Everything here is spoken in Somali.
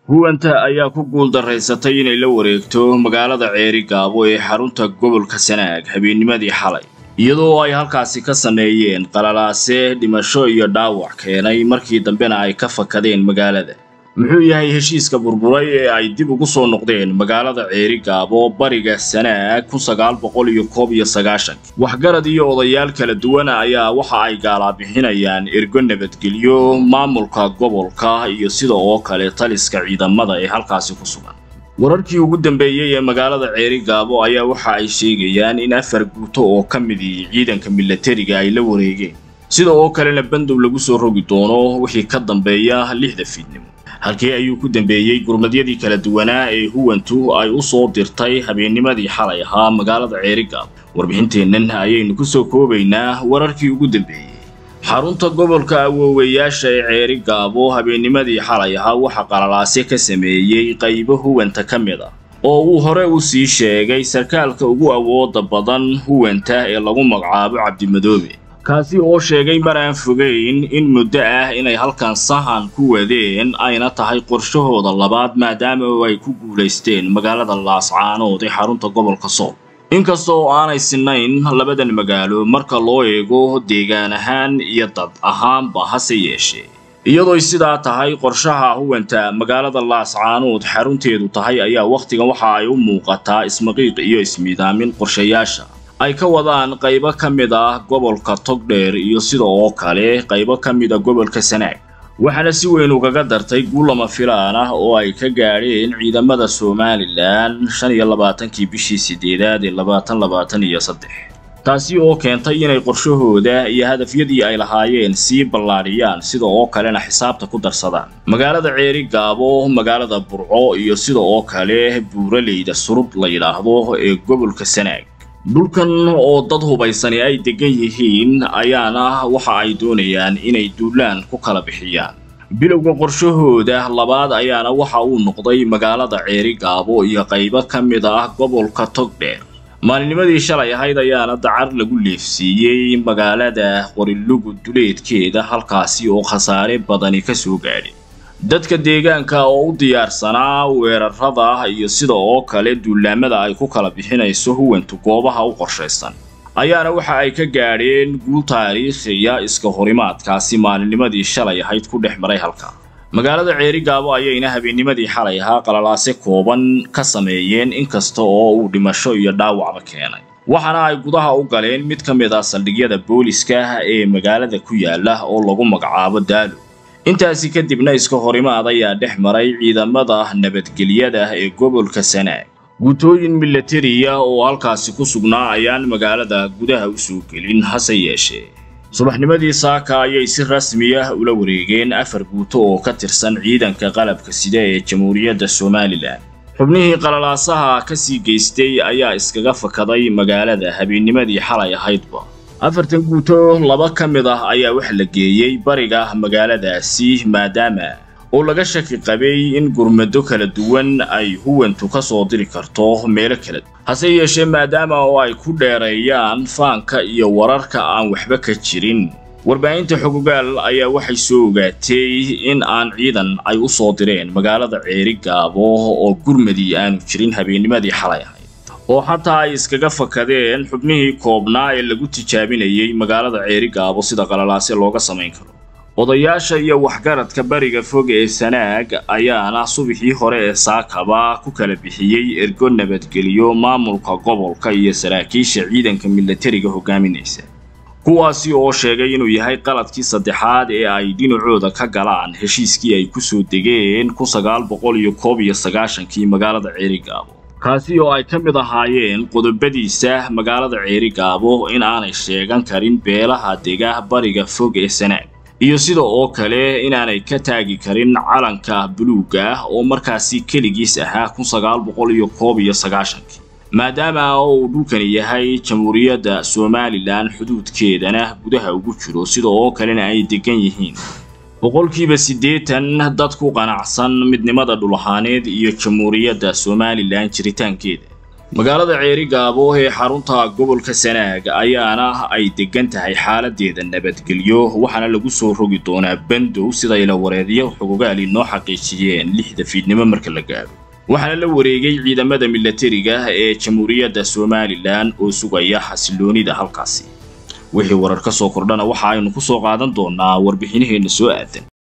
huwanta ayaa ku guuldaraysatay inay la wareegto magaalada ceeri gaabo ee xarunta gobolka sanaag habeennimadii xalay iyadoo ay halkaasi ka sameeyeen qalalaase dhimasho iyo dhaawac keenay markii dambena ay ka fakadeen magaalada muxuu yahay heshiiska burburay ee ay dib ugu soo noqdeen magaalada ceeri gaabo bariga sanaag kun sagaal boqol iyo koob iyo sagaashan waxgarad iyo odayaal kala duwana ayaa waxa ay gaalaabixinayaan ergo nabadgelyo maamulka gobolka iyo sida oo kale taliska ciidamada ee halkaasi ku sugan wararkii ugu dambeeyey ee magaalada ceeri gaabo ayaa waxa ay sheegayaan in afar guuto oo ka midii ciidanka milatariga ay la wareegeen sida oo kalena bandow lagu soo rogi doono wixii ka dambeeya lixda fiidnimo halkii ayuu ku dambeeyey gurmadyadii kala duwanaa ee huwantu ay u soo dirtay habeennimadii xalay ahaa magaalada ceeri gaabo warbixinteennan ayaynu ku soo koobaynaa wararkii ugu dambeeyey xarunta gobolka awoowayaasha ee ceeri gaabo habeennimadii xalay ahaa waxa qalalaase ka sameeyey qaybo huwanta ka mid ah oo uu hore u sii sheegay sarkaalka ugu awooda badan huwanta ee lagu magacaabo cabdimadoobe kaasi oo sheegay mar aan fogayn in muddo ah inay halkan sahan ku wadeen ayna tahay qorshahooda labaad maadaama ay ku guulaysteen magaalada laascaanood ee xarunta gobolka sool inkasta oo aanay sinayn labadan magaalo marka loo eego deegaan ahaan iyo dad ahaanba hase yeeshee iyadooy sidaa tahay qorshaha huwanta magaalada laascaanood xarunteedu tahay ayaa wakhtigan waxa ay u muuqataa ismaqiiq iyo ismiidaamin qorshayaasha ay ka wadaan qaybo ka mid ah gobolka togdheer iyo sida oo kale qaybo ka mid a gobolka sanaag waxaana si weyn ugaga dartay guulama filaan ah oo ay ka gaadheen ciidamada somalilan shan iyo labaatankii bishii sideedaad ee labaatan labaatan iyo saddex taasi oo keentay inay qorshahooda iyo hadafyadii ay lahaayeen sii ballaadhiyaan sida oo kalena xisaabta ku darsadaan magaalada ceeri gaabo magaalada burco iyo sida oo kale buuraleyda surud la yidhaahdo ee gobolka sanaag dhulkan oo dad hubaysani ay degan yihiin ayaana waxa ay doonayaan inay duulaan ku kala bixiyaan bilowga qorshahooda labaad ayaana waxa uu noqday magaalada ceeri gaabo iyo qaybo ka mid ah gobolka togdheer maalinnimadii shalay ahayd ayaana dacar lagu leefsiiyey magaalada qorilugu duleedkeeda halkaasi oo khasaare badani ka soo gaadhay dadka deegaanka oo u diyaarsanaa weerarada iyo sida oo kale duulaamada ay ku kala bixinayso huwantu goobaha u qorshaysan ayaana waxa ay ka gaadheen guul taariikhiya iska horimaadkaasi maalinnimadii shalay ahayd ku dhex maray halka magaalada ceeri gaabo ayayna habeennimadii xalay ahaa qalalaase kooban ka sameeyeen inkasta oo uu dhimasho iyo dhaawacba keenay waxaana ay gudaha u galeen mid ka mid ah saldhigyada booliska ee magaalada ku yaala oo lagu magacaabo daalo intaasi kadibna iska horimaad ayaa dhex maray ciidamada nabadgelyada ee gobolka sanaag guutooyin milatariya oo halkaasi ku sugnaa ayaan magaalada gudaha u soo gelin hase yeeshee subaxnimadii saaka ayay si rasmi ah ula wareegeen afar guuto oo ka tirsan ciidanka qalabka sida ee jamhuuriyadda somalilan xubnihii qalalaasaha ka sii geystay ayaa iskaga fakaday magaalada habeennimadii xalay ahaydba afartan guuto laba ka mid ah ayaa wax la geeyey bariga magaaladaasi maadaama oo laga shaki qabay in gurmado kala duwan ay huwantu ka soo diri karto meelo kala duwan hase yeeshee maadaama oo ay ku dheereeyaan faanka iyo wararka aan waxba ka jirin warbaahinta xogogaal ayaa waxay soo ogaatay in aan ciidan ay u soo direen magaalada ceeri gaabo oo gurmadii aanu jirin habeennimadii xalay ahayd oo xataa ay iskaga fakadeen xubnihii koobnaa ee lagu tijaabinayay magaalada ceeri gaabo sida qalalaase looga samayn karo odayaasha iyo waxgaradka bariga fog ee sanaag ayaana subaxii hore ee saakaba ku kala bixiyey ergo nabadgeliyo maamulka gobolka iyo saraakiisha ciidanka milatariga hogaaminaysa kuwaasi oo sheegay inuu yahay qaladkii saddexaad ee ay dhinacooda ka galaan heshiiskii ay ku soo degeen kun sagaal boqol iyo koob iyo sagaashankii magaalada ceeri gaabo kaasi oo ay ka mid ahaayeen qodobadiisa magaalada ceeri gaabo in aanay sheegan karin beelaha dega bariga fog ee sanaag iyo sida oo kale inaanay ka taagi karin calanka buluugga ah oo markaasi keligiis ahaa kun sagaal boqol iyo koob iyo sagaashankii maadaama uu dhulkani yahay jamhuuriyadda somalilan xuduudkeedana gudaha ugu jiro sida oo kalena ay degan yihiin boqolkiiba siddeetan dad ku qanacsan midnimada dhul ahaaneed iyo jamhuuriyadda somalilan jiritaankeeda magaalada ceeri gaabo ee xarunta gobolka sanaag ayaana ay degan tahay xaaladeeda nabadgelyo waxaana lagu soo rogi doonaa bandow sida ila wareedyo xogogaali noo xaqiijiyeen lixda fiidnimo marka la gaadho waxaana la wareegay ciidamada milatariga ee jamhuuriyadda somalilan oo sugaya xasiloonida halkaasi wixii warar ka soo kordhana waxa aynu ku soo qaadan doonaa warbixinaheenna soo aadan